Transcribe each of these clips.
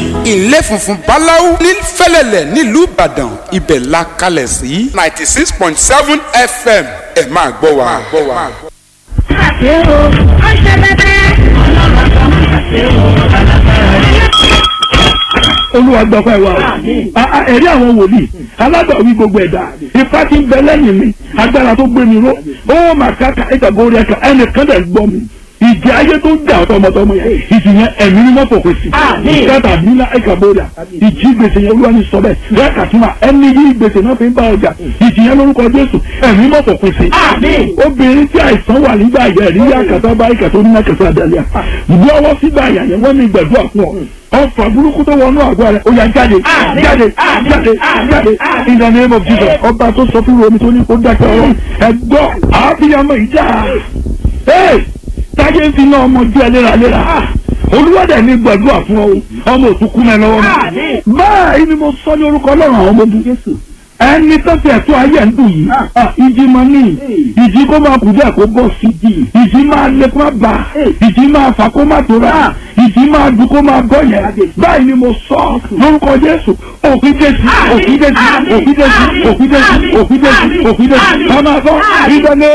ilé funfun báláú ní fẹ́lẹ́lẹ̀ nílùú ìbàdàn ibẹ̀ la kalẹ̀ sí ninety six point seven fm ẹ máa gbọ́ wa. ṣe o ó ṣe bẹbẹ. ọlọ́run kan máa ṣe o alágbára olúwa gbọ́pẹ́ wa o A- a- ẹ̀rí àwọn wòlíì alágbàwí gbogbo ẹ̀dá ipá tí ń bẹ lẹ́yìn mi agbára tó gbé mi ró ó mà káka ìtàgé orí ẹ̀ka ẹnìkan dẹ̀ gbọ́ mi ìjì ayé tó ń jà tọmọtọmọ yẹn ìjì yẹn ẹ̀mí ni wọ́n fòkè sí ìkẹta nílá ìkàbọ̀dà ìjì gbèsè yẹn olúwa ní sọ bẹ́ẹ̀ bẹ́ẹ̀ kàtúmọ̀ ẹni yí gbèsè náà fi ń bá ọjà ìjì yẹn lórúkọ jésù ẹ̀mí mọ̀ fòkè sí obìnrin tí àìsàn wà nígbà yẹn rí àkàtà bá ìkàtà oníná kẹsàn àdàlẹ́ à lọ́wọ́ sígbà yẹn wọ́n ní gbẹ̀dúrà fún ọ ọfà burúkú tó wọnú àgọ́ rẹ̀ ó yá jáde jáde jáde jáde in the name of jesus ọba tó sọ fún omi tó ní kó dákẹ́ ọ̀rọ̀ ẹ̀gbọ́ àáfíyàmọ̀ ìjà ee táyé ń fi náà ọmọ jẹ́ léraléra olúwàdà ní gbàdúrà fún ọ ọmọ òtúkú mẹ́ lọ́wọ́ mi báyìí ni mo sọ ní orúkọ ọlọ́run àwọn ọmọ ogun ẹni tó fi ẹ̀tọ́ ayé ń dùn yìí ah, ìjì máa ní ìjì kó máa kù díẹ̀ kó bọ̀ sí ìjì máa lé kó máa bà ìjì máa fà kó máa tóra ìjì máa dùn kó máa bọ̀ yẹn báyìí ni mo sọ lórúkọ jésù òfin jésù òfin jésù òfin jésù òfin jésù òfin jésù òfin jésù ọmọ àfọ ìdánilẹ́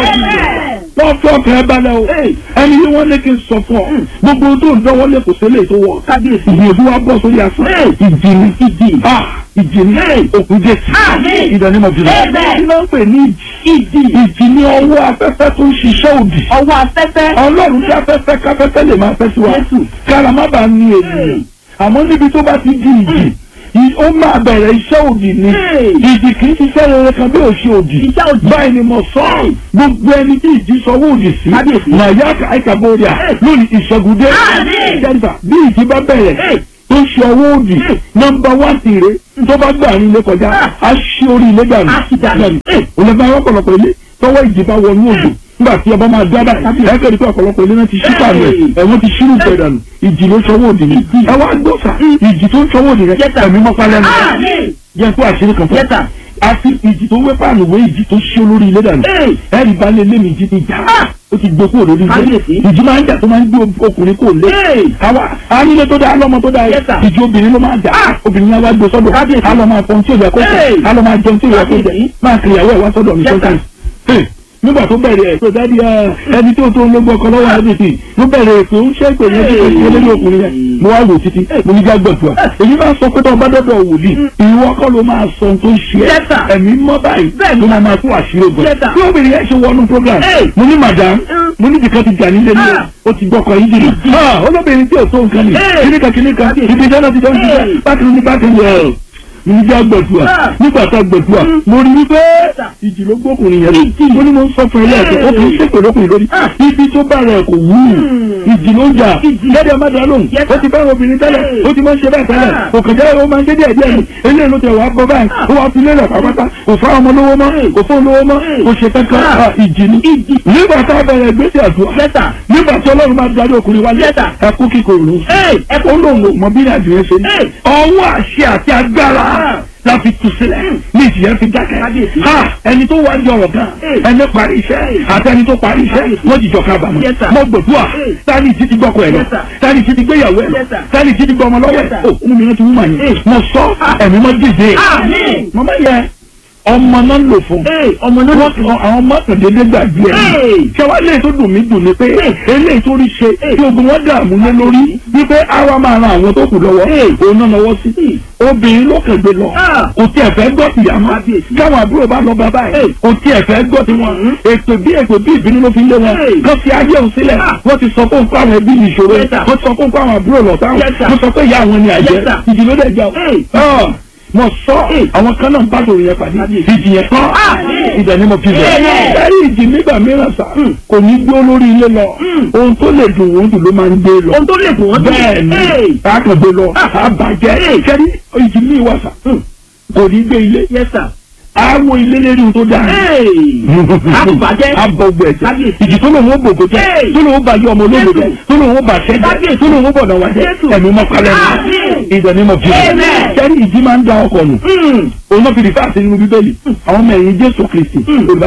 wọ́n fọ́ ọkàn ẹ balẹ̀ o ẹni yìí wọ́n ní kí n sọ fún ọ gbogbo tó ń dánwọ́ lé kò sílẹ̀ tó wọ̀ ìgbìyànjú wa bọ̀ sórí asán ìjì ni ìjì ìjì ni òkú jésù ìdánimọ̀ jùlọ kí ló ń pè ní ìjì ìjì ni ọwọ́ afẹ́fẹ́ tó ń ṣiṣẹ́ òdì ọwọ́ afẹ́fẹ́. ọlọ́run tí afẹ́fẹ́ káfẹ́fẹ́ lè máa fẹ́ sí wa kára má bàa ní ènìyàn àmọ́ níbi tó bá ti di ìjì ì- ó máa bẹ̀rẹ̀ iṣẹ́ òdì ni ìjì kì í ṣiṣẹ́ rere kan bí òṣì òdì Iṣẹ́ òdì. báyìí ni mo sọ ọ́ gbogbo ẹni tí ìjì sọwọ́ òdì sí Kábíyèsí. nàyà àìkàbọ̀rìà lónìí ìṣẹ́gun dé Àmín. jẹ́nìfà bí ìjì bá bẹ̀rẹ̀ tó ṣe ọwọ́ òdì nọmba wá tìrẹ tó bá gbà ní ilé kọjá á ṣí orí ilé dànù Á sì dànù. òun lè bá ọ̀pọ̀lọpọ̀ ilé tọwọ́ ìjì bá wọnú òdò nígbà tí ọba máa dá báyìí ẹ kẹ́rì pé ọ̀pọ̀lọpọ̀ ilé náà ti ṣí pàmò ẹ̀ ẹ̀wọ̀n ti ṣírù pẹ̀ dànù ìjì ló sọwọ́ òdì ni ẹ wá gbọ́sà ìjì tó ń sọwọ́ òdì rẹ ẹ̀mí mọ́pá lẹ́nu Àmín. jẹ́ kó àṣírí kan fún Yes, sir. àti ìjì tó wé pààlù wé ìjì tó ṣí olórí ilé dànù Hey. ẹ̀rì bá lé lé mi ìjì ti jà ó ti gbé kúrò lórí ilé Kábíyèsí. ìjì máa ń jà tó máa ń gbé ọkùnrin kò lé Hey. àwa ànílé tó dáa lọ́mọ tó dáa Yes, sir. ìjì obìnrin ló máa jà obìnrin yẹn wá gbé sọ́dọ̀ Kábíyèsí. á lọ máa pọn tí ò yẹ kó jẹ Hey. á lọ máa jẹun tí ò yẹ kó jẹ Kábíyèsí. máa kiri ìyàwó ẹ̀ wá sọ́dọ̀ mi Yes, sir. sọ́kàn nígbà tó bẹ̀rẹ̀ ẹ̀ tó dáàdi ẹni tó tó ń lé gbọ́kọ lọ́wọ́ ẹ̀dẹ̀tì ló bẹ̀rẹ̀ ètò ń ṣe ìpè yẹn tí kò ṣe lórí ọkùnrin yẹn mo wá wò títí mo ní jágbọ̀dùà èyí máa sọ pé tó ọba dọ́dọ̀ wòlíì ìwọ kọ́ ló máa sọ ohun tó ṣe Yes, ẹ́ sir. ẹ̀mí mọ́ báyìí Bẹ́ẹ̀ni. ló máa máa fún àṣírí ogun Yes, sir. tí obìnrin yẹn ṣe wọnú program Hey. mo ní madam Mm. mo ní jìkan ti jà nílé ní Ah. o ti gbọ́kọ̀ yìí jìnnà Ah, olóbìnrin tí ò tó nǹkan ni Hey. kìnìkan kìnìkan ibi iṣẹ́ náà ti jọ ń Hey. ṣiṣẹ́ bákan ní bákan yẹn níjà gbẹ̀dùà Ah. nígbà tá gbẹ̀dùà mo rí wípé ìjì ló gbókùnrin yẹn mo ní mo ń sọ fún ẹ lẹ́ẹ̀kẹ́ ó kì í ṣèpè lókùnrin lórí Ah. ibi tó bá rẹ̀ kò wú ìjì ló ń jà gẹ́gẹ́ má dá lóhùn Yes, ó ti bá obìnrin tẹ́lẹ̀ Hey. ó ti máa ń ṣe bẹ́ẹ̀ tẹ́lẹ̀ Ah. kò kàn jẹ́ ó máa ń ṣe díẹ̀ díẹ̀ ni eléyìí ló tẹ̀ wá bọ́ báyìí ó wá fi lélẹ̀ pàápàá kò fá ọmọ lówó mọ́ Hey. kò fún olówó mọ́ Hey. kò ṣe kankan Ah. Ah, ìjì ni nígbà tá a bẹ̀rẹ̀ gbèsè àdúrà Yes, sir. nígbà tí ọlọ́run máa darí ọkùnrin wálé Yes, sir. ẹkú kíkorò Hey, ẹkú olóhùn mọ bí nàìjíríà ṣe ní Hey. ọwọ́ àṣẹ àti agbára Ah. la fi tu sílẹ̀ ní ìjìyà fi dákẹ́ Kábíyèsí. ha ẹni tó wá di ọ̀rọ̀ gan Hey. ẹni parí iṣẹ́ àti ẹni tó parí iṣẹ́ Kábíyèsí. wọ́n jìjọ kábàámọ̀ Yes, sir. mo gbòdúà Hey. tani ti ti gbọ́kọ̀ ẹ̀ lọ Yes, sir. tani ti ti gbéyàwó ẹ̀ lọ Yes, sir. tani ti ti gbọ́ ọmọ lọ́wọ́ Yes, ẹ̀ sir. o ọmọ mi náà ti wú màá yẹn Hey. mo sọ ẹ̀mí mọ́ dìde Àmín. màmá yẹ ọmọ náà lò fún Hey, ọmọ náà lò wọ́n fún. kọ àwọn mọ́tòdédé gbàgbé ẹ̀ Hey. ṣé wàá lè tó dùn mí dùn ni pé eléyìí tó rí ṣe tí ogun wọn dààmú lé lórí wípé àwa máa ran àwọn tó kù lọ́wọ́ òun náà lọ́wọ́ sí obìnrin ló kẹgbẹ́ lọ Ah. kò tí ẹ fẹ́ gbọ́ tìyà mọ́ Kábíyèsí. káwọn àbúrò bá lọ bàbá ẹ̀ Hey. kò tí ẹ fẹ́ gbọ́ tiwọn ètò bí ètò bí ìbínú ló fi lé wọn Hey. kó fi ayé òun sílẹ̀ Ah. wọ́n ti sọ fún nǹkan àwọn ẹbí mi ìṣòro Yes, sir. wọ́n ti sọ fún nǹkan àwọn àbúrò lọ sáwọn Yes, sir. wọ́n sọ pé ìyá àwọn ni àjẹ́ Yes, sir. ìdí ló dẹ̀ jà Hey. ọ́ mo sọ Hey. àwọn kan náà ń bá sòrò yẹn pàdé ìdí yẹn kọ́ Amen. ìdẹ̀ ni mo fi bẹ̀ Amen. ẹ̀rí ìdí nígbà mìíràn sá kò ní gbé olórí ilé lọ ohun tó lè dùn wọ́n dùn ló máa ń gbé lọ ohun tó lè dùn wọ́n dùn. bẹ́ẹ̀ ni Hey. àkàndé lọ àbàjẹ́ kẹ́rí ìdí mi wà sá kò ní gbé ilé Yes, sir. àwọn ilé lérí ohun tó dáa Hey. Àbùbàjẹ́. abọgbọ ẹjẹ Kábíyèsí. ìdí tó lòun ó bògò jẹ Hey. tó lòun ó bá yọ ọmọ olóògbé jẹ Jésù. tó lòun ó bá ṣẹ jẹ Kábíyèsí. tó lòun ó bọ̀dọ̀ wá jẹ Jésù. ẹ̀mí mọ́kálẹ́ Àmín. ní ìdẹ̀ ní mo fi Amen. kẹ́rí ìdí máa ń da ọkọ̀ nù Hmm. òun náà fi rìfà sí nínú bíbélì àwọn ọmọ ẹ̀yìn jésù kristi olùbáyà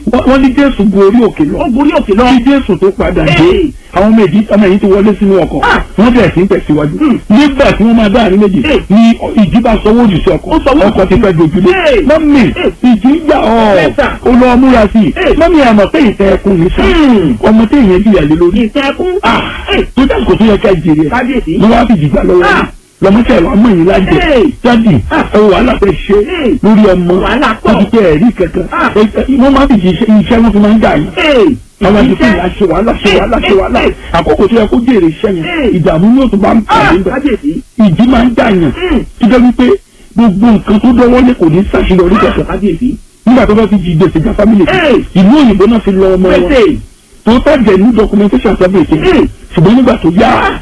wọ́n wọ́n ní jésù gorí òkè lọ ó gorí òkè lọ. kí jésù tó padà dé Hey. àwọn méjì ọmọ yìí ti wọlé sínú ọkọ̀ Ah. wọ́n bẹ̀rẹ̀ sí ń tẹ̀síwájú Hmm. nígbà tí wọ́n máa dá àárín méjì Hey. ni ìjì bá sọ wọ́ọ̀dù sí ọkọ̀ Ó sọ wọ́ọ̀dù ọkọ̀ ti fẹ́ dojúlé Hey. mọ́mì Hey. ìjì ń jà ọ́ Yes, sir. ó lọ múra sí i Hey. mọ́mì àmọ̀ pé ìfẹ́ ẹkùn ní sá Hmm. ọmọ tí èèyàn jìyà lé lórí ìtẹ̀kùn. Ah. tó dáàbò tó yẹ ká jèrè ẹ̀ kábíyèsí. ló wá fi jìgbà lọ́wọ́ Ah. lọmọṣẹ́ wa mọ̀ yín lájẹ Hey. jáde Ah. ẹ wàhálà fẹ́ ṣe Hey. lórí ọmọ Wàhálà pọ̀. wọ́n ti pẹ́ ẹ̀rí kankan Ah. Ẹ- ẹ- wọ́n máa fi jì iṣẹ́ iṣẹ́ wọn fi máa ń dà yín Hey. àwọn àti fún Iṣẹ́. ìyá ṣe wàhálà ṣe wàhálà ṣe wàhálà Hey. àkókò tó yẹ kó jèrè iṣẹ́ yẹn Hey. ìdààmú yóò tún bá ń Ah, pàdé bẹ̀ kábíyèsí. ìjì máa ń dà yàn Hmm. tó jẹ́ wípé gbogbo nǹkan tó dọ́wọ́ lé kò ní ṣàṣeyọrí kankan kábíyèsí. nígbà tó bá fi jí gbèsè já fámìlì kan Hey. ìlú òyìnbó náà fi lọ ọmọ wọn pèsè. tó tàjẹ̀ ní documentation sábẹ́ ètò Hmm. ṣùgbọ́n nígbà tó yá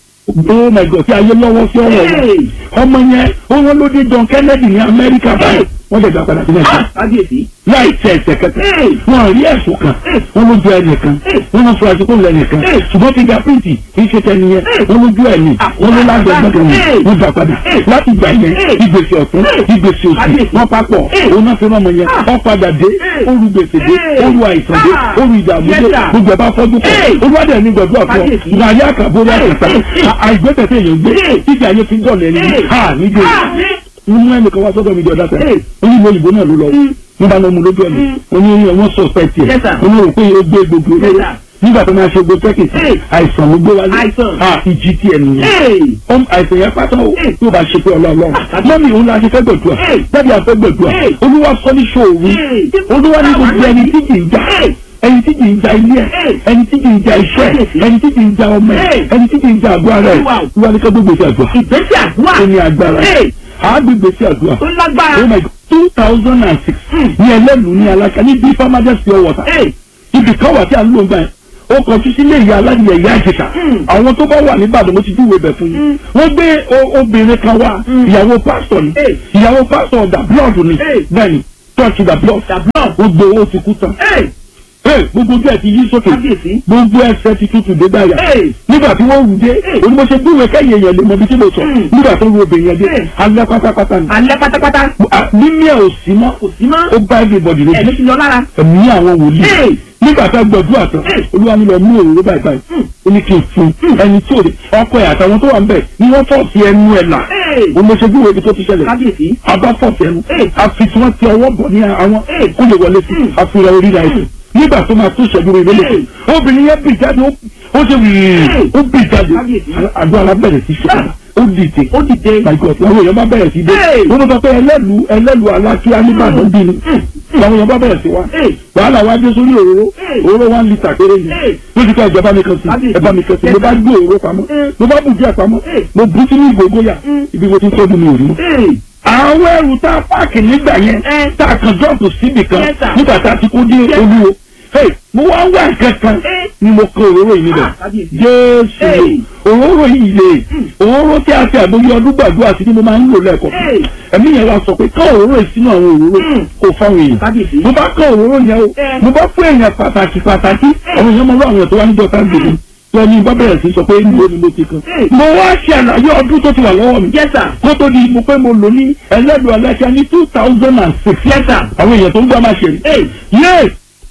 oh my god tí ayé lọ́wọ́ sí ọ̀rọ̀ wọn Hey. ọmọ yẹn ó wọn ló dé John Kennedy ní Amẹ́ríkà báyìí wọ́n lè gbà padà sí Nàìjíríà Ah, kábíyèsí. láì tẹ ẹsẹ̀ kẹta Hey. wọn rí ẹ̀sùn kan Hey. wọn lójú ẹnìkan Hey. wọn lọ fún àsìkò lẹ́nìkan Hey. ṣùgbọ́n fingerprint kì í ṣe tẹni yẹn Hey. wọn lójú ẹni Ah, wọn ló lágbẹ̀gbẹ̀ Hey. wọn wọn gbà padà Hey. láti gbà yẹn Hey. ìgbésẹ̀ ọ̀tún Hey. ìgbésẹ̀ òsì Kábíyèsí. wọn papọ̀ Hey. òun náà fi rán ọmọ yẹn Ah. wọn padà dé Hey. oru gbèsè dé Hey. oru àìsàn dé Ah. oru ìdààmú Yes, dé sir. gbogbo ẹ̀ bá fọ́jú pọ̀ Hey. olúwadẹ̀ ní gbọ̀dọ̀ àfọ Kábíyèsí. ìgbàlẹ́ àkàbórí àkàtà Hey. Hey. àìgbésẹ̀ tí èèyàn gbé Hey. títí ayé fi dọ̀lẹ́ ní Hey. ha nígbè Ah, ní. nínú ẹnìkan wá sọ́dọ̀ mi di ọ̀dà sẹ́yìn Hey. onímọ̀ òyìnbó náà ló lọ Mm. nígbà náà mo lójú ọ̀nà Mm. oní wọn suspect Yes, ẹ̀ sir. oní rò pé ó gbé gbogbo Yes, olóró sir. nígbà tó máa ṣe gbogbo tẹ́kì Hey. àìsàn ló gbé wálé Àìsàn. ah ìjì tí ẹ̀ nìyẹn Hey. ọm àìsàn yẹn pátá o Hey. tó bá ṣe pé ọlọ́ọ̀lọ́ Ah, mọ́mí òun la ṣe fẹ́ gbẹ̀dúà Hey. jáde àfẹ́ gbẹ̀dúà Hey. olúwa sọ ní ṣòwò Hey. olúwa ní gbogbo ẹni tí kì í jà Hey. ẹni tí kì í jà ilé ẹ Hey. ẹni tí kì í jà iṣẹ́ Kábíyèsí. ẹni tí kì í jà ọmọ ẹ Hey. ẹni tí kì í jà àgọ́ ara ẹ Wow. olúwa ní ká gbogbo ìṣe àdúrà ìgbésẹ̀ àdúrà. ó ní agbára Hey. àágbègbè sí àdúrà ó lágbára. oh my god two thousand and six ní ẹlẹ́nu ní alága ní bí farmers pure water Hey. ibì kan wà tí a ń lò gbà yẹn ó kọjú sílé ìyá aládìyẹ ìyá àjẹsà Mm. àwọn tó bá wà níbàdàn mo ti júwèé bẹ̀ fún yín wọ́n gbé o- obìnrin kan wá ìyàwó pásítọ̀ ni Hey. ìyàwó pásítọ̀ da blood ni Hey. bẹ́ẹ̀ni church da blood The blood. gbogbo owó ti kú tán Hey. Hey, gbogbo ojú ẹ̀ ti yí sókè kábíyèsí. gbogbo ẹsẹ̀ ti tutù dé báyà Hey. nígbà tí wọ́n wù dé Hey. onímọ̀ṣẹ́ gbúwèé kẹ́yìn èèyàn lè mọ ibi tí mo sọ Mm. nígbà tó wù obìnrin yẹn dé Hey. alẹ́ pátápátá ni alẹ́ pátápátá. Ah, mímí ẹ̀ ò sí mọ́ kò sí mọ́. ó bá everybody lójú ẹ̀mí ti lọ lára. ẹ̀mí àwọn wòlíì Hey. nígbà tá a gbọdúrà tán Hey. olúwa mi lọ mú òróró báyìí báyìí ó ní kí n fún ẹni tí ò lè ọkọ ẹ̀ àtàwọn tó wà ń bẹ̀ ni wọ́n fọ̀ sí ẹnu ẹ̀ là Hey. olóṣèlú ibi tó ti ṣẹlẹ̀ kábíyèsí. abá fọ̀ sí ẹnu Hey. àfi tí wọ́n ti ọwọ́ bọ̀ ní àwọn Hey. kó lè wọlé sí àfihàn orí rẹ̀ ẹ̀sìn nígbà tó máa tún ṣẹ́jú rẹ̀ lélẹ̀ obìnrin yẹn bì jáde ó ó ṣe wìrì Hey. ó bì jáde Kábíyèsí. àdó alábẹ̀rẹ̀ sí ṣe ó dìde ó dìde. my god làwọn èèyàn bá bẹ̀rẹ̀ sí dé Hey. wọ́n ló sọ pé ẹlẹ́lu ẹlẹ́lu alákíá nígbàdàn bí ni làwọn èèyàn bá bẹ̀rẹ̀ sí wa Hey. wàhálà wa dé sórí òróró Hey. òróró one litre péré ni Hey. lójú ká ìjọba mi kan sí Kábíyèsí. ẹ̀bá mi kan sí mo bá gbé òróró pamọ́ Mm. mo bá bù díẹ̀ pamọ́ Hey. mo bú sínú ìgbòho yà Mm. ibi mo ti ń tọ́jú mi ò rí mọ́ Hey. àwọn ẹrù tá a páàkì nígbà yẹn Eh. tá a kan jọ́ọ̀pù síbì kan Yes, sir. nígbà tá a ti kó dé Yes. olúwo Hey, mo wá wá nǹkan kan Eh. ni mo kó òróró yìí níbẹ̀ Ah, kábíyèsí. jésù Hey. òróró yìí lè òróró tí a fi àgbóyé ọdún gbàdúrà sí ni mo máa ń lò lẹ́ẹ̀kọ́ Hey. ẹ̀mí yẹn wá sọ pé ká òróró yìí sínú àwọn òróró Mm. kò fáwọn èèyàn kábíyèsí. mo bá kọ́ òróró yẹn o Eh. mo bá fún èèyàn pàtàkì pàtàkì àwọn èèyàn máa ń lọ àwọn èèyàn tó wá níjọ tá gbèdé tó ní bá bẹ̀rẹ̀ sí sọ pé níbo ni mo ti kan Eh. mo wá ṣe àlàyé ọdún tó ti wà lọ́wọ́ mi yes sir. kó tó di mo pé mo lò ní ẹlẹ́dùn aláṣà ní two thousand and six yes sir. àwọn èèyàn tó ń gbọ́ máa ṣe rí Hey. yé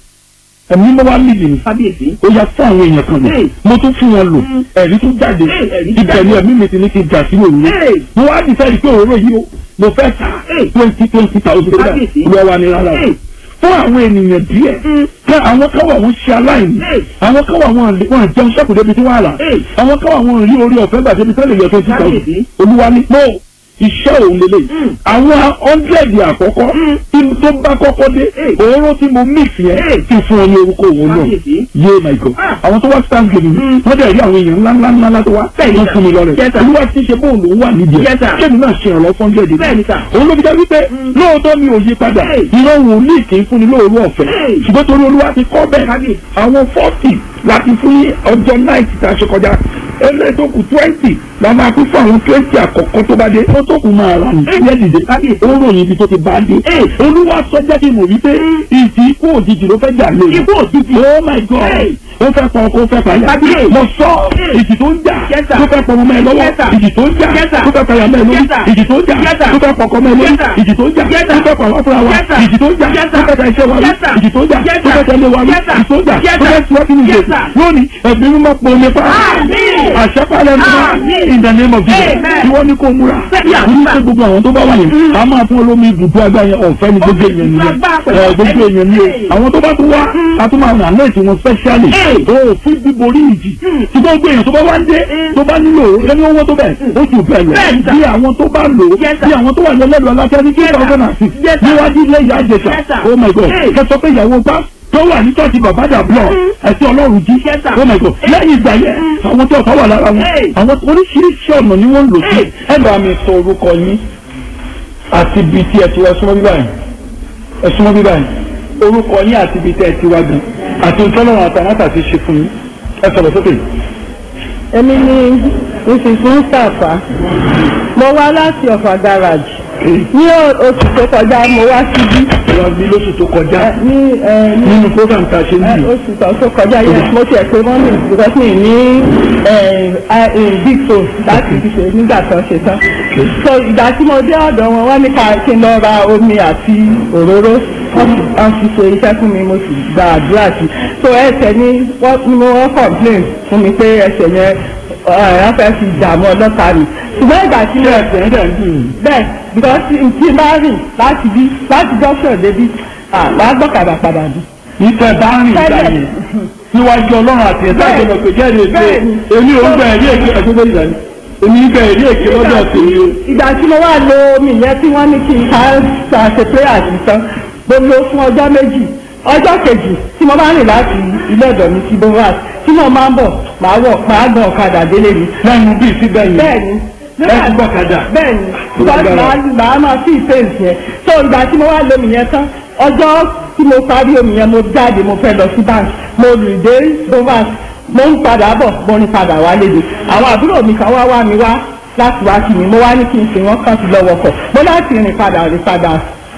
ẹ̀mí mo wá nídìí ni kábíyèsí. ó yá fún àwọn èèyàn kan lò Hey. mo tún fún wọn lò Mm. ẹ̀rí tún jáde Hey, ẹ̀rí tún ibẹ̀ ni jáde. ẹ̀mí mi ti ní kí n jà sí òróró Hey. mo wá dìsáyìí pé òróró yìí o mo fẹ́ ta Hey. twenty twenty thousand naira Kábíyèsí. lọ́wọ́ wa ni rárá o Hey. fún àwọn ènìyàn díẹ̀ Mm. ká àwọn kan wà wọ́n ṣe aláìní Hey. àwọn kan wà wọ́n lè- wọ́n jẹun sẹ́kù débi tí wọ́n á rà Hey. àwọn kan wà wọ́n rí orí ọ̀fẹ́ gbà débi tẹ́lẹ̀ yọ twenty thousand Kábíyèsí. olúwa ní pọ́ iṣẹ́ òun lélẹ̀ Mm. àwọn hundred àkọ́kọ́ Mm. tí tó bá kọ́kọ́ dé Hey. òróró tí mo mix yẹn Hey. ti fún ọ ní orúkọ òun náà kábíyèsí. yé my god Ah. àwọn tó wá stand gèmí Mm. wọ́n dẹ̀ rí àwọn èèyàn ńlá ńlá ńlá láti wá Bẹ́ẹ̀ni, wọ́n sir. fún mi lọ́rẹ̀ Yes, sir. olúwa ti ṣe bóun lòún wà nídìí Yes, ẹ̀ sir. kéèmí náà ṣe ìrànlọ́ fún hundred Bẹ́ẹ̀ni, sir. òun ló fi jẹ́ wípé Mm. lóòótọ́ mi ò yí padà Hey. ìran wòlíì kì í fúnni lóòrú ọ̀fẹ́ Hey. ṣùgbọ́n torí olúwa ti kọ́ bẹ́ẹ̀ Kábíyèsí. àwọn fọ́ọ̀tì láti fún ní ọjọ́ náìtì tá a ṣe kọjá eléyìí tó kù twenty la máa kú fún àwọn twenty àkọ́kọ́ tó bá dé ó tó kù máa rà ní ilé dìde káàkiri ó ròyìn ibi tó ti bá dé olúwa sọ jáde mọ̀ wípé ìdí ikú òjijì ló fẹ́ jà lé ikú òjijì oh my god ó fẹ́ pọ̀ ó fẹ́ pàyà mo sọ ìdí tó ń jà tó fẹ́ pọ̀ ọmọ ẹ lọ́wọ́ ìdí tó ń jà tó fẹ́ pàyà mẹ́ lórí ìdí tó ń jà tó fẹ́ pọ̀ ọkọ mẹ́ lórí ìdí tó ń jà tó fẹ́ pọ̀ àwọn fúnra wa ìdí tó ń jà tó fẹ́ tẹ iṣẹ́ wa rí ìdí tó ń jà tó fẹ́ tẹ̀lé wa rí ìdí tó ń jà tó fẹ́ tiwọ́ sínú ìgbésí lónìí ẹ̀mí mímọ́ pọ̀ omi pa àṣẹpálẹ̀ mímọ́ in the name of Jesus ìwọ ni kò múra ní pé gbogbo àwọn tó bá wà yẹn a máa fún olómi ibùdó agbá yẹn ọ̀fẹ́ ni gbogbo èèyàn nìyẹn ẹ gbogbo èèyàn ni o àwọn tó bá tún wá a tún máa rà lẹ́ẹ̀tì wọn specially o fún bíborí ìjì tí gbogbo èèyàn tó bá wá ń dé tó bá nílò ẹni owó tó bẹ̀ ó tún bẹ̀ lọ bí àwọn tó bá lò ó bí àwọn tó wà ní ẹlẹ́lu aláfẹ́ ní two thousand and six níwájú ilé ìyá àjẹsà oh my god kẹsọ pé ìyàwó bá tó wà ní tọ́sí bàbá dàbọ̀ ẹ̀sìn ọlọ́run jí oh my god lẹ́yìn ìgbà yẹn àwọn tó ọ̀tá wà lára wọn àwọn oríṣiríṣi ọ̀nà ni wọ́n ń lò sí. ẹ bá mi sọ orúkọ yín àti ibi tí ẹ ti wá súnmọ́ bíbá yìí ẹ súnmọ́ bíbá yìí orúkọ yín àti ibi tí ẹ ti wá gan àti ìtọ́lọ́run àtàmátà ti ṣe fún yín ẹ sọ̀rọ̀ sókè. èmi ni mrs mustapha mo wá láti ọ̀fà garage ní oṣù tó kọjá mo wá síbí wọ́n bí lóṣù tó kọjá ẹ, ní ẹ, ní nínú program tá a ṣe ń ẹ, bì oṣù tó tó kọjá yẹn mo tiẹ̀ pé mọ́mì because mi ní ẹ, ẹ, big phone láti fi ṣe nígbà tó ṣe tán so ìgbà tí mo dé ọ̀dọ̀ wọn wọ́n ní ká kí n lọ ra omi àti òróró wọ́n fi- wọ́n fi ṣe iṣẹ́ fún mi mo sì gba àdúrà sí so ẹsẹ̀ ni wọ́n ni mo wọ́n complain fún mi pé ẹsẹ̀ yẹn wọ́n fẹ́ fi dààmú ọlọ́ta mi ṣùgbọ́n ìgbà tí mo ẹsẹ̀ ń dẹ̀ ń dùn yín. bẹ́ẹ̀ because tí n bá rìn láti bí láti junction débi wàá gbọ́kadà padà bí. ìtẹ̀ bá ń rìn ìgbà Tẹ́lẹ̀. yẹn níwájú ọlọ́run àti ẹ̀dá Bẹ́ẹ̀. ìjọba pé jẹ́rìí èké Bẹ́ẹ̀ni. èmi ò ń gbà ẹ̀rí èké ẹ̀gbọ́n ìgbà ni èmi ń gbà ẹ̀rí èké lọ́dọ̀ tèmi o. ìgbà tí mo wá lo omi yẹn tí wọ́n ní kí n ká ṣàṣe prayer sí tán mo lo fún ọjọ́ méjì ọjọ́ kejì tí mo bá rìn láti ilé ọ̀dọ̀ mi sí bovas tí mo máa ń bọ̀ máa wọ̀ máa gbọ̀n ọ̀kadà délé mi. lẹ́nu bíi síbẹ̀ yẹn bẹ́ẹ̀ni ẹ ti gbọ́kadà. bẹ́ẹ̀ni Ó because lágbára. màá màá máa fi ìfẹ́ǹsì yẹn so ìgbà tí mo wá lo omi yẹn tán ọjọ́ tí mo parí omi yẹn mo jáde mo fẹ́ lọ sí bank mo rìn dé bovas mo ń padà bọ̀ mo ń padà wá léde àwọn àbúrò mi kan wá wá mi wá láti wá kí mi mo wá ní kí n sìn wọ́n kàn sí lọ́wọ́ kọ̀ mo láti rìn padà rìn padà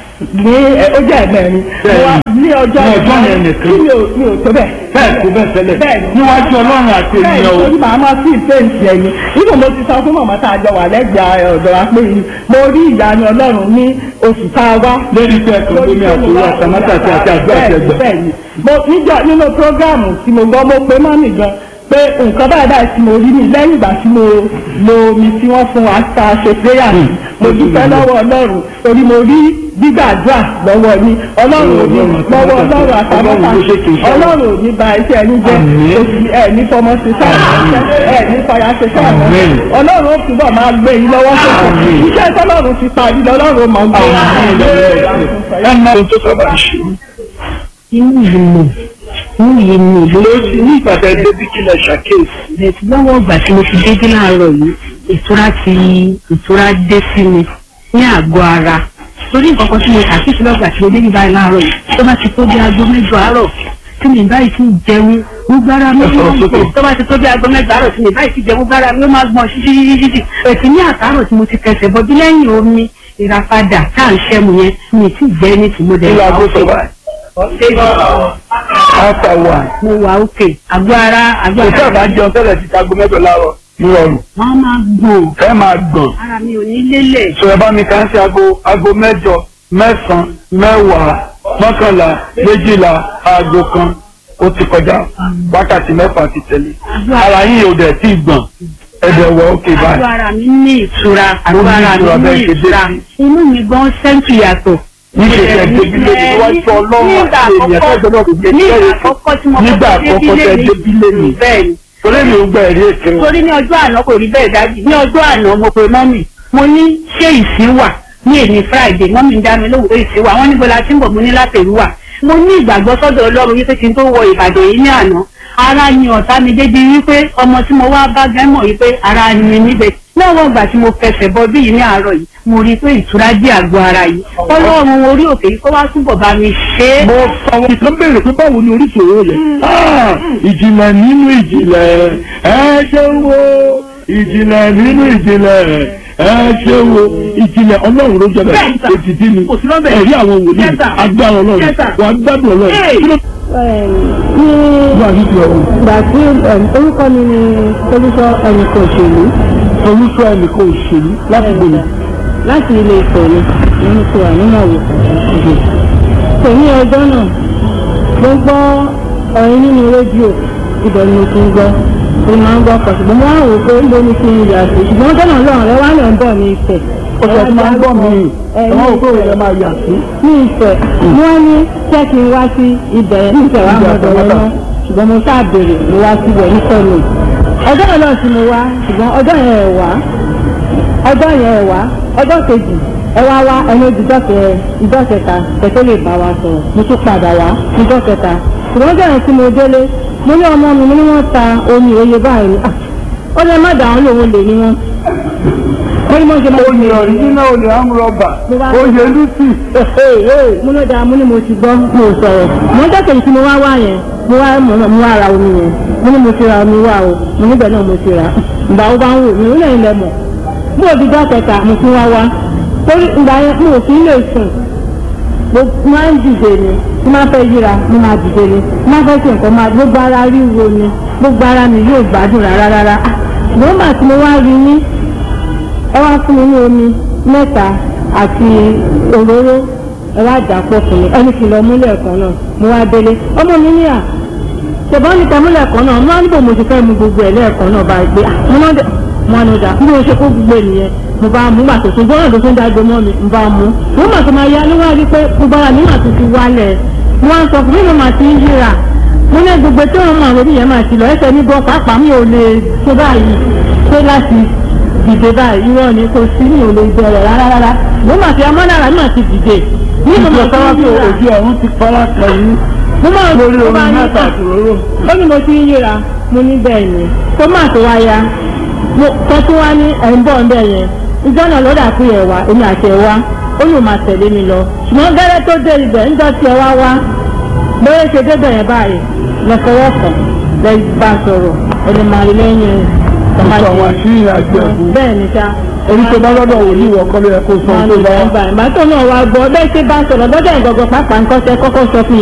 ní ẹ, ó jẹ́ ẹ̀mẹ́rin mo wá ní ọjọ́ Ní ọjọ́ yẹn nìkan. tí mi ò mi ò tó bẹ́ẹ̀ bẹ́ẹ̀ kó bẹ́ẹ̀ tẹ́lẹ̀ Bẹ́ẹ̀ni. níwájú ọlọ́run àti bẹ́ẹ̀ ènìyàn o. nítorí màá máa sí ìfẹ́ǹsì ẹ̀yìn nínú mo ti sọ fún màmá tá a jọ wà lẹ́gbẹ̀ẹ́ ọ̀dọ̀ wa pé mo rí ìyanu ọlọ́run ní oṣù tá a wá lórí pé ẹ̀kọ́ lómi àtòwò àtàmátà àti àti àgbà àti ẹgbẹ́. bẹ́ẹ̀ni mo níjọ nínú prógáàmù tí mo gbọ́ mo pe mọ́mì gan pé nǹkan báyìí báyìí tí mo rí ni lẹ́yìn ìgbà tí mo lo omi tí wọ́n fún wa ta ṣe prayer sí mo dúpẹ́ lọ́wọ́ ọlọ́run torí mo rí gbígbàdúrà lọ́wọ́ ní ọlọ́run ò ní lọ́wọ́ ọlọ́run àtàmọ́ta Ọlọ́run ló ṣe kì í ṣe. ọlọ́run ò ní ba iṣẹ́ ẹni jẹ́ Àmín. oṣù ẹ̀ ní fọmọ ṣe sáà ẹ̀ ní fọyà ṣe sáà Àmín. ọlọ́run ó túbọ̀ máa gbé yín lọ́wọ́ sókè Àmín. iṣẹ́ tọ́lọ́run ti parí lọ́lọ́run ó máa gbé ẹ máa ń tó sábà ṣe. inú yìí mọ̀ inú yìí mọ̀ ló lórí ní ìpàdé débi kílẹ̀ ṣàkíyèsí. bẹ̀rẹ̀ lọ́wọ́ ìgbà tí mo ti débí láàárọ̀ yìí ìtura ti ìtura dé sí mi ní àgọ́ ara torí nǹkan kan tí mo ṣàkíyèsí lọ́gbà tí mo débí báyìí láàárọ̀ yìí tó bá ti tó bí aago mẹ́jọ àárọ̀ tí mi báyìí ti jẹun gbogbo ara mi Ẹ sọ̀rọ̀ máa ń sókè. gbọ̀n tó bá ti tó bí aago mẹ́jọ àárọ̀ tí mi báyìí ti jẹun gbogbo ara mi ó máa gbọ̀n ṣíṣíṣíṣí ètí ní àtàárọ̀ tí mo ti kẹsẹ̀ bọ́ bí lẹ́yìn omi ìràpadà tá à ń ṣẹ́mu yẹn mi ì tí ì jẹ́ ní tìmọ́dẹ̀ kí la gbé sọ báyìí. after one. mo wà òkè àgọ́ ara àgọ́ kò ara sábà jẹun tẹ́lẹ̀ ti tago mẹ́jọ láàárọ̀ nírọ̀rùn. wọ́n máa gbọ̀n ẹ máa gbọ̀n. ara mi ò ní lélẹ̀. sọ ẹ bá mi kàn sí aago aago mẹ́jọ mẹ́sàn-án mẹ́wàá mọ́kànlá méjìlá aago kan ó ti kọjá wákàtí mẹ́fà ti tẹ̀lé ara yín ò dẹ̀ tí ì gbọ̀n ẹ̀dẹ̀ wọ òkè àgọ́ báyìí. ara mi ní ìtura Mo àgọ́ ní ara ìtura mi bẹ́ẹ̀ ní ṣe dé ìtura sí. inú mi gan sẹ́ńtù yàtọ̀. níṣẹ́ ṣe débílé ní wájú ọlọ́run nígbà àti ènìyàn tó gbọdọ̀ kò gbé nígbà kẹ́rẹ́ àkọ́kọ́ tí mo nígbà kọ́kọ́ àkọ́kọ́ tẹ débílé mi bẹ́ẹ̀ ni torí mi ò gba ẹ̀rí èké wọn. torí ní ọjọ́ àná kò rí bẹ́ẹ̀ dájú ní ọjọ́ àná mo pe mọ́mì mo ní ṣé ìsín wà ní èmi friday mọ́mì ń dá mi lóhùn pé ìsín wà wọ́n níbo la ti ń bọ̀ mo ní látẹ̀rú wà mo ní ìgbàgbọ́ sọ́dọ̀ ọlọ́run wípé kí n tó wọ ìbàdàn yìí ní àná ara ni ọ̀tá mi débi wípé ọmọ tí mo wá bá gẹ́ mọ̀ wípé ara ni mi níbẹ̀ lọ́wọ́ ìgbà tí mo fẹsẹ̀ bọ bí yìí ní àárọ̀ yìí mo rí i pé ìtura dé àgọ́ ara yìí ọlọ́run orí òkè yìí kó wá túbọ̀ bá mi ṣe é. mo sọ̀rọ̀ ìkan béèrè pé báwo ni oríṣiríṣi yẹn Ah, ìjìnlẹ̀ nínú ìjìnlẹ̀ ẹ ṣe wo ìjìnlẹ̀ nínú ìjìnlẹ̀ ẹ ṣe wo ìjìnlẹ̀ ọlọ́run ló jẹ́bẹ̀ Bẹ́ẹ̀ sà. ètìtì ni Kò sí lọ́bẹ̀. ẹ̀rí àwọn wòlíì Yes, sir. agbára ọlọ́run Yes, sir. wà á gbádùn ọlọ́run Hey. kí ló ní wà ní ti ọ̀run ìgbà tí orúkọ mi ni olùsọ ẹnìkan òṣèlú olùsọ ẹnìkan òṣèlú láti gbòòrò láti ilé ìfẹ́ mi nínú ti wà nínú àwòkọ́ kò ní ọjọ́ náà mo gbọ́ ọ̀rin nínú rédíò ibẹ̀ ni mo ti ń gbọ́ mo máa ń gbọ́ pọ̀ ṣùgbọ́n mo wá wò pé níbo ni kí n yà sí ṣùgbọ́n ọjọ́ náà lọ́rùn rẹ wá lẹ̀ ń bọ̀ ní ìfẹ́ ọ̀sẹ̀ tí máa ń gbọ́ mi ẹ ẹ̀ ní wọ́n kó ìfẹ́ rẹ̀ máa yà sí. ní ìfẹ́ wọ́n ní ṣé kí n wá sí ibẹ̀ ní ìfẹ́ wa mọ̀ ọ̀dọ̀ wọn náà ṣùgbọ́n mo sáà béèrè mo wá síbẹ̀ ní sọ́ọ̀nù ọjọ́ yẹn náà sì mo wá ṣùgbọ́n ọjọ́ yẹn ẹ̀ wá ọjọ́ yẹn ẹ̀ wá ọjọ́ kejì ẹ wá wá ẹni ìjọ kẹ ìjọ kẹta kẹtẹ lè bá wa sọ̀rọ̀ mo tún padà wá ìjọ kẹta ṣùgbọ́n ọjọ́ yẹn tí mo délé mo ní ọmọ mi mo ní wọ́n ta omi òye báyìí Ah, ó lè má dàrún lòun lè ní wọn. ó ní mo ṣe máa ń oyè ọ̀ríjínà olè amúrọ̀bà Mo bá- oyè lùsì. mo ló dáa mo ní mo ti gbọ́ mo ò sọ̀rọ̀ mo ń tẹ̀sẹ̀ tí mo wá wá yẹn mo wá mo mo wá ra omi yẹn mo ní mo ti ra omi wá o mo níbẹ̀ náà mo ti ra ìgbà wo bá ń wò mí ó lẹ́yìn lẹ mọ̀ mo ò di jọ́ kẹta mo tún wá wá torí ìgbà yẹn mo ò fi lè sùn mo máa ń dìde ni tí máa fẹ́ yíra mo máa dìde ni tí máa fẹ́ ṣe nǹkan máa gbogbo ara ríro ni gbogbo ara mi yóò gbádùn rárá rárá Ah, ṣùgbọ́n màá tí mo wá rí ní ẹ wá fún mi ní omi mẹ́ta àti òróró ẹ wá dà pọ̀ fún mi ẹni kìlọ̀ múlẹ̀ kan náà mo wá délé ọmọ mi ní à ṣùgbọ́n ní tẹ̀múlẹ̀ kan náà mo wá níbo mo ti fẹ́ mu gbogbo ẹ̀ lẹ́ẹ̀kan náà báyìí pé ah, mo náà dẹ̀ mo ní ọjà bí mo ṣe kó gbogbo ènìyàn mo bá mú gbàtò tó gbọ́dọ̀ tó tó ń dágbé mọ́ mi mo bá mú mo mà tó máa yá ló wá rí pé gbogbo ara mi mà tó ti wálẹ̀ mo wá ń sọ fún mi mo mà ti ń yíra mo ní gbogbo tí wọn máa lórí yẹn máa ti lọ ẹsẹ̀ ní gan pàápàá mi ò lè ṣe báyìí ṣe láti dìde báyìí irọ́ ni kò sí mi ò lè bẹ̀rẹ̀ rárá rárá mo mà ti amọ́nára mi mà ti dìde ní mo mà ìjọba ti ń tó yíra ojú ọ̀run ti fara kan yín mo máa lórí mo omi máa ní mẹ́ta àti òróró. ó ní mo ti ń yíra mo ní bẹ́ẹ̀ ni tó máa tó wá ya mo kọ́ tó wá ní ẹ̀ ń bọ̀ ń bẹ̀ yẹn ìjọ náà lọ́dà pé ẹ̀ wá èmi àti ẹ̀ wá ó lù máa tẹ̀lé mi lọ ṣùgbọ́n gẹ́rẹ́ tó dé ibẹ̀ ń jọ tí ẹ wá wá bóyá ṣe débẹ̀ yẹn báyìí lọ́sọ̀rọ̀ kan lẹ́ bá sọ̀rọ̀ ẹni máa rí lẹ́yìn Sọ àwọn àṣírí àjọ ẹ̀bù. bẹ́ẹ̀ ni sá Èyí tó bá lọ́dọ̀ wò ní ìwọ kọ́ ló yẹ kó sọ máa tó rí bá lẹ́yìn báyìí màá tó náà wá gbọ́ bẹ́ẹ̀ ṣe bá sọ̀rọ̀ lọ́dọ̀ ìgbọ̀gbọ̀ pàápàá nǹkan tẹ kọ́kọ́ sọ fún